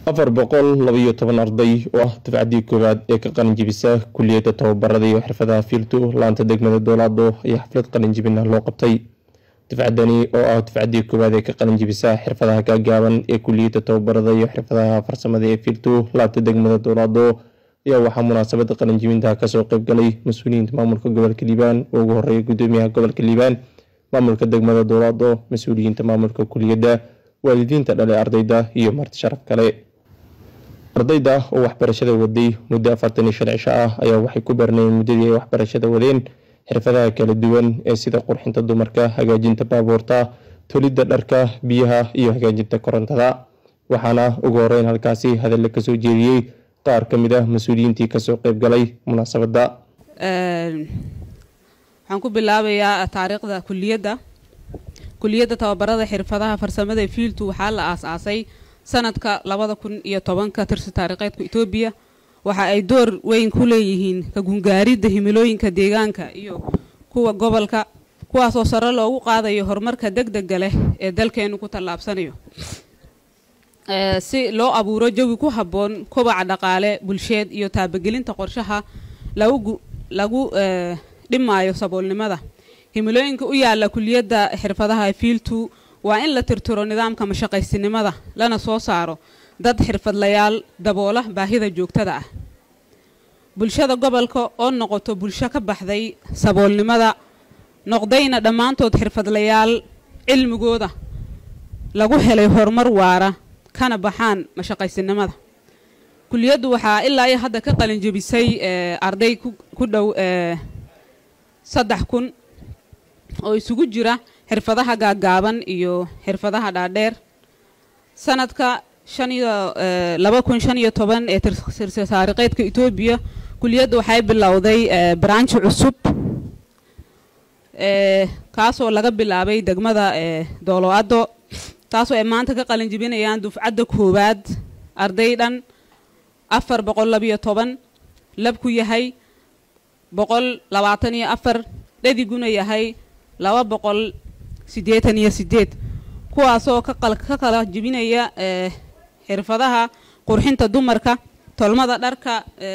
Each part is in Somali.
afar boqol labaiyo toban arday oo ah dafcaddii koowaad ee ka qalinjibisa kuliyadda tababarada iyo xirfadaha fiiltu laanta degmada doolaado ayaa xaflad qalinjibina loo qabtay dafcaddani oo ah dafcaddii koowaad ee ka qalinjibisa xirfadaha gaagaaban ee kuliyadda tababarada iyo xirfadaha farsamada ee fiiltu laanta degmada doolaado ayaa waxaa munaasabada qalinjibinta kasoo qeybgalay mas-uuliyiinta maamulka gobolka liibaan oo ugu horeeya gudoomiyaha gobolka liibaan maamulka degmada doolaado mas-uuliyiinta maamulka kuliyadda waalidiinta dhale ardayda iyo marti sharaf kale ardayda oo waxbarashada waday muddo afartan iyo shan cisho ah ayaa waxay ku baranayeen muddadii ay waxbarashada wadeen xirfadaha kala duwan ee sida qurxinta dumarka hagaajinta baabuurta tolidda dharka biyaha iyo hagaajinta korontada waxaana ugu horeyn halkaasi hadalla kasoo jeediyey qaar ka mid ah mas-uuliyiintii kasoo qeybgalay munaasabadda waxaan ku bilaabayaa taariikhda kuliyadda kuliyadda tababarada xirfadaha farsamada fiiltu waxaa la aas-aasay sanadka labada kun iyo tobanka tirsi taariikheedka etoobiya waxa ay door weyn ku leeyihiin ka gungaaridda himilooyinka deegaanka iyo kuwa gobolka kuwaasoo sare loogu qaadayo horumarka deg dega leh ee dalkeenu ku tallaabsanayo si loo abuuro jawi ku habboon kobaca dhaqaale bulsheed iyo taabagelinta qorshaha lagu lagu dhimaayo saboolnimada himilooyinka u yaala kuliyadda xirfadaha fiiltu waa in la tirtiro nidaamka mashaqaysinimada lana soo saaro dad xirfadlayaal daboola baahida joogtada ah bulshada gobolka oo noqoto bulsho ka baxday saboolnimada noqdayna dhammaantood xirfadlayaal cilmigooda lagu helay horumar waara kana baxaan mashaqaysinimada kuliyaddu waxaa ilaa iyo hadda ka qalinjebisay arday ku dhow saddex kun oo isugu jira xirfadaha gaagaaban iyo xirfadaha dhaadheer sanadka shan iyo laba kun shan iyo toban ee tirsi taariikheedka etoobiya kuliyadda waxay bilowday branch cusub kaasoo laga bilaabay degmada dooloado taasoo ay maanta ka qalinjibinayaan dufcadda koowaad arday dhan afar boqol labiyo toban labku yahay boqol labaatan iyo afar dhadiguna yahay laba boqol siddeetan iyo siddeed kuwaasoo ka kala jibinaya xirfadaha qurxinta dumarka tolmada dharka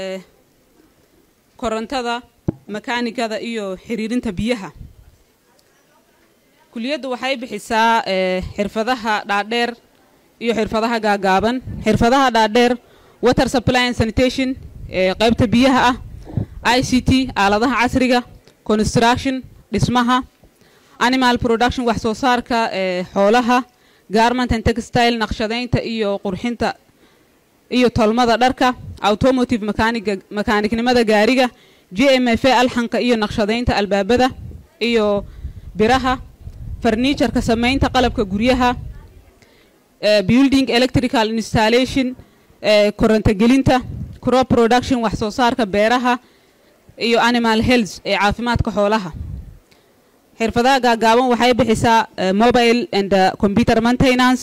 korontada makaanikada iyo xiriirinta biyaha kuliyaddu waxay bixisaa xirfadaha dhaadheer iyo xirfadaha gaagaaban xirfadaha dhaadheer water supply and sanitation ee qaybta biyaha ah i c t aaladaha casriga construction dhismaha animal production wax soo saarka xoolaha garment and textile naqshadaynta iyo qurxinta iyo tolmada dharka automotive makaaniga makaaniknimada gaariga j m f alxanka iyo naqshadaynta albaabada iyo biraha farniijarka samaynta qalabka guryaha building electrical installation korontogelinta crop production wax soo saarka beeraha iyo animal health ee caafimaadka xoolaha xirfadaha gaagaaban waxay bixisaa mobile and computer maintenance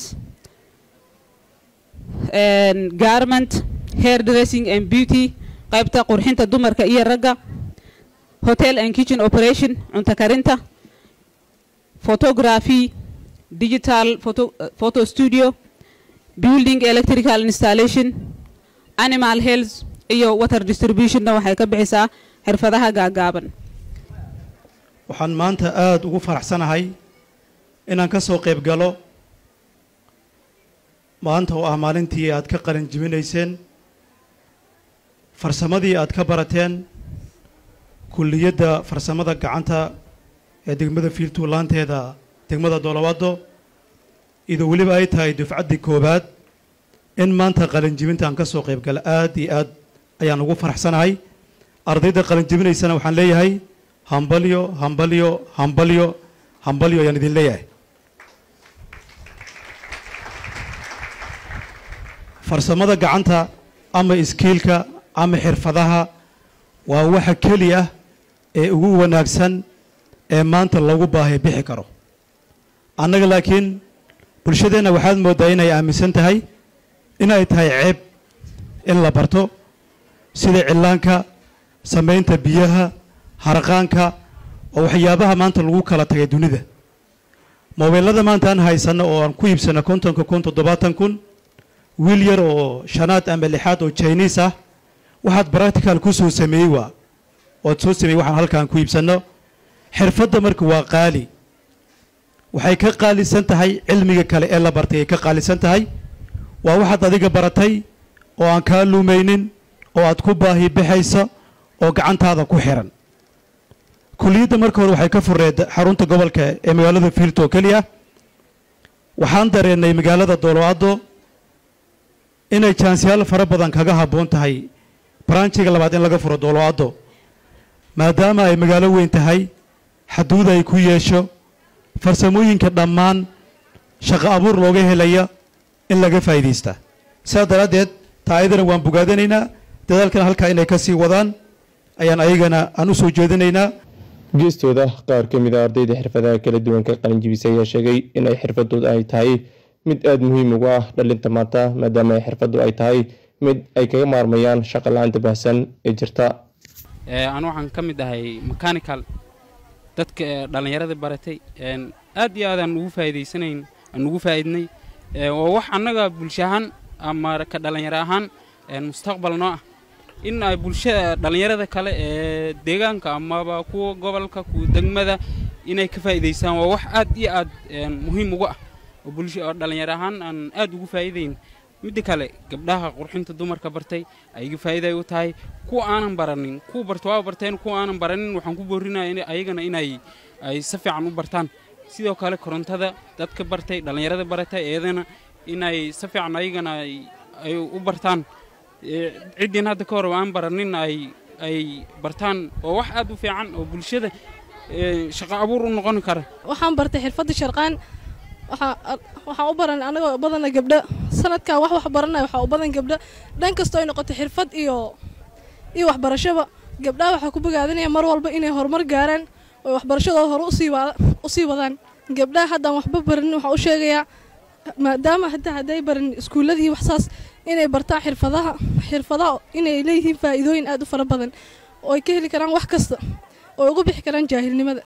garment hair dressing and beauty qaybta qurxinta dumarka iyo ragga hotel and kitchen operation cunto karinta photography digital photo, uh, photo studio building electrical installation animal health iyo water distributionna waxay ka bixisaa xirfadaha gaagaaban waxaan maanta aada ugu faraxsanahay inaan ka soo qayb galo maanta oo ah maalintii aad ka qalin jibinayseen farsamadii aad ka barateen kulliyadda farsamada gacanta ee degmada fiiltuu laanteeda degmada doolowaado idoo weliba ay tahay dufcaddii koowaad in maanta qalinjibinta aan ka soo qayb gala aad iyo aad ayaan ugu faraxsanahay ardayda qalinjibinaysana waxaan leeyahay hambalyo hambalyo hambalyo hambalyo ayaan idin leeyahay farsamada gacanta ama iskiilka ama xirfadaha waa waxa keliya ee ugu wanaagsan ee maanta lagu baahay bixi karo annaga laakiin bulshadeenna waxaad mooddaa inay aaminsan tahay inay tahay ceeb in la barto sida cillaanka samaynta biyaha harqaanka oo waxyaabaha maanta lagu kala tagay dunida mobeelada maanta aan haysanno oo aan ku iibsanno kontonka kun toddobaatan kun wiil yar oo shanaad ama lixaad oo jiniis ah waxaad bractical ku soo sameeyey waa oad soo sameeyey waxaan halkaan ku iibsanno xirfadda marka waa qaali waxay ka qaalisan tahay cilmiga kale ee la bartay ay ka qaalisan tahay waa waxaad adiga baratay oo aan kaa lumaynin oo aad ku baahi baxayso oo gacantaada ku xiran kuliyadda marka hore waxay ka fureed xarunta gobolka ee magaalada fiilto oo keliya waxaan dareennay magaalada dooloado inay jaansiyaal fara badan kaga habboon tahay branchiga labaad in laga furo dooloado maadaama ay magaalo weyn tahay xaduud ay ku yeesho farsamooyinka dhammaan shaqo abuur looga helaya in laga faa'iidaysta sidaas daraaddeed taa ayadana waan bogaadanaynaa dadaalkana halkaa inay ka sii wadaan ayaan ayagana aan u soo jeedinaynaa geestooda qaar ka mid a ardayda xirfadaha kala duwan ka qalinjibisay ayaa sheegay inay xirfadooda ay tahay mid aada muhiim ugu ah dhalinta maanta maadaama ay xirfadu ay tahay mid ay kaga maarmayaan shaqa la-aanta baahsan ee jirta anu waxaan ka mid ahay mechanical dadka dhallinyarada baratay aad iyo aad aan ugu faa'iidaysanayn aan ugu faa'iidnay waa wax annaga bulsho ahaan ama ka dhallinyaro ahaan mustaqbal noo ah in ay bulshada dhallinyarada kale ee deegaanka amaba kuwa gobolka kuwa degmada inay ka faa'iidaystaan waa wax aad iyo aad muhiim ugu ah oo bulsho oo dhallinyaro ahaan aan aad ugu faa'iidayn midda kale gabdhaha qurxinta dumarka bartay ayaga faa'iiday u tahay kuwa aanan baranin kuwa barta waa barteen kuwa aanan baranin waxaan ku boorrinaya ayagana inay ay si fiican u bartaan sidoo kale korontada dadka bartay dhallinyarada baratay iyadana inay si fiican ayagana ay u bartaan ciddiin hadda ka hor aan baranin ay ay bartaan oo wax aad u fiican oo bulshada shaqo abuur u noqon kara waxaan bartay xirfadda sharqaan waxaan u baran anagoo badana gabdho sanadkan wax wax baranaya waxaa u badan gabdho dhan kastoo ay noqoto xirfad iyo iyo waxbarashaba gabdhaha waxaa ku bogaadinaya mar walba inay horumar gaaraan oo waxbarashadooda hore usii wadaan gabdhaha haddaan waxba baranin waxaan u sheegayaa maadaama hadda hadday baran iskuulladii waxsaas inay bartaan xirfadaha xirfadaha inay leeyihiin faa'iidooyin aad u fara badan oo ay ka heli karaan wax kasta oo ay uga bixi karaan jaahilnimada